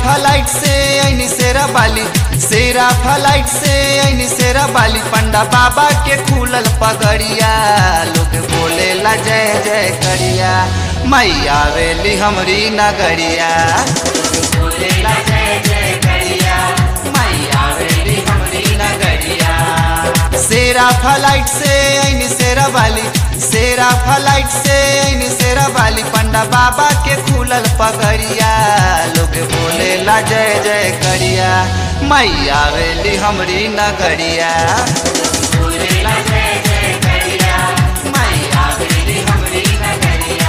flat से ऐनी सेरा बाली सेरा फ्लाइट से ऐनी सेरा बाली पंडा बाबा के खुलल पगड़िया लोग बोले ला जय जय करिया मैया वेली हमरी नगरिया लोग बोले ला जय जय करिया मैया वेली हमरी नगरिया सेरा फ्लाइट से ऐनी सेरा बाली सेरा फ्लाइट से ऐनी सेरा बाली पंडा बाबा के खुलल पगड़िया लोग बोले ला जय जय करिया मैया वेली हमरी नगरिया लोग बोले ला जय जय करिया मैया वेली हमरी नगरिया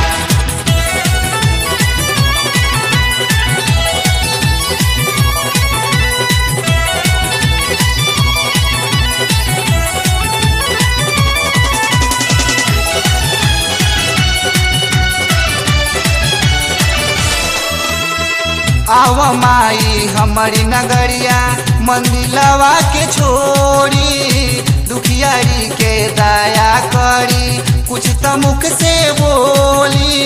आव माई हमारी नगरिया मंदिलवा के छोड़ी दुखियारी के दया करी कुछ तो मुख से बोली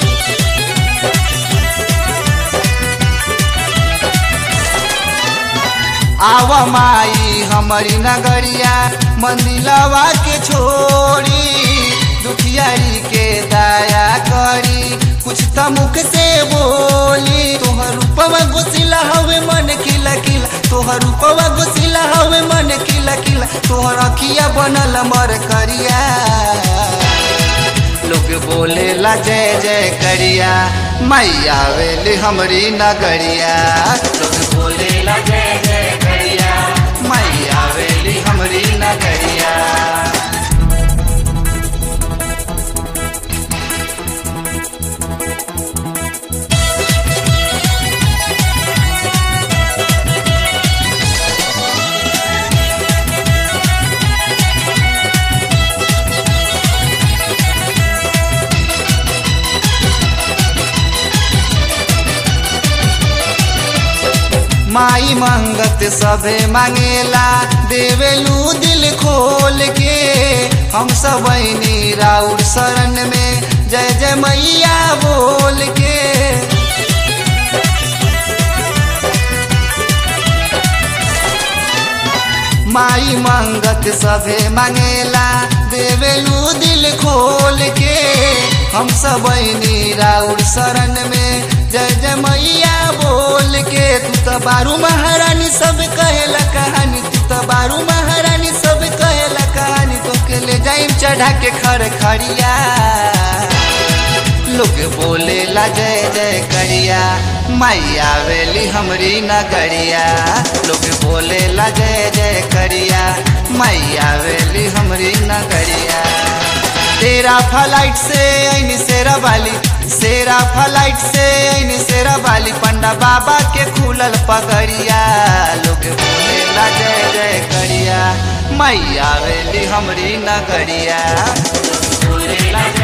आव माई हमारी नगरिया मंदिलवा के छोड़ी दुखियारी के दया करी कुछ तो मुख से बोली तोहर रूपवा गुसिला हवे मन खिला खिला तोहर रूपवा गुसिला हवे मन खिला खिला तोहर अखिया बनल मर करिया लोग बोले ला जय जय करिया मैया वेली हमरी नगरिया लोग बोले ला जय जय करिया मैया वेली हमरी नगरिया माई मंगत सभे मांगेला देवेलू दिल खोल के हम सब राउर शरण में जय जय मैया बोल के माई मंगत सभे मांगेला देवेलू दिल खोल के हम सब राउर शरण में जय जय मैया बोल के तू तो बारू महारानी सब कहेला कहानी तू तो बारू महारानी सब कहेला कहानी तो के ले जाइम चढ़ा के खर खड़िया लोग बोले ला जय जय करिया मैया वेली हमरी नगरिया लोग बोले ला जय जय करिया मैया वेली हमरी नगरिया तेरा फ्लाइट से ऐनी सेरा वाली सेरा फ्लाइट से ऐनी सेरा वाली पंडा बाबा के खुलल पगड़िया लोग बोले ला जय जय करिया मैया वेली हमरी नगरिया लोग बोले ला